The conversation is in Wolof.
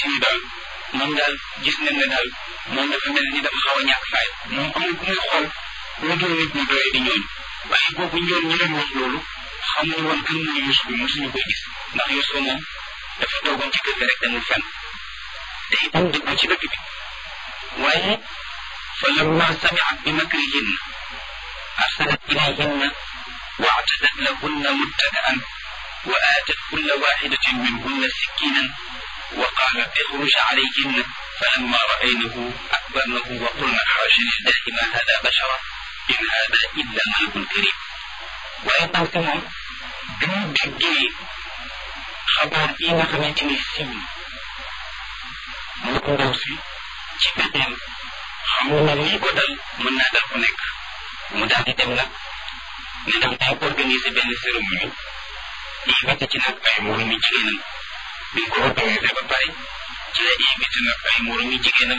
xamante ni daal moom daal gis nañ ne daal moom dafa mel ni dafa xaw a ñàkk faay moom amul ku muy xool lu dul nit ñu doye di ñooñu waaye boobu ñoom ñi leen wax loolu xamuñu woon kan mooy Yuusuf bi mosuñu koy gis ndax Yuusuf moom dafa toogoon ci kër gi rek demul fenn te itam dëggul ci dëkk bi waaye fa lamma samiat bi makrihinna arsalat ilayhinna wa actadat lahunna muttaka'an wa aatat kulla waxidatin minhunna sikkinan wa qaalat ixruj calayhinna falamma ra'aynahu akbarnahu wa qulna xaasha lillahi ma hada bashara in hada illa malakun karim waaye ndaw si moom bi mu déggee xabaar yi nga xamante ni siiw na moo ko ndaw si ci pexeem xam na lii ko dal mën naa dal ku nekk mu daal di dem nag ne dam day organiser benn cérémonie invité ci nag ay moromi jigéenam bi ko organisé ba pare ci la invité nag ay moromi jigéenam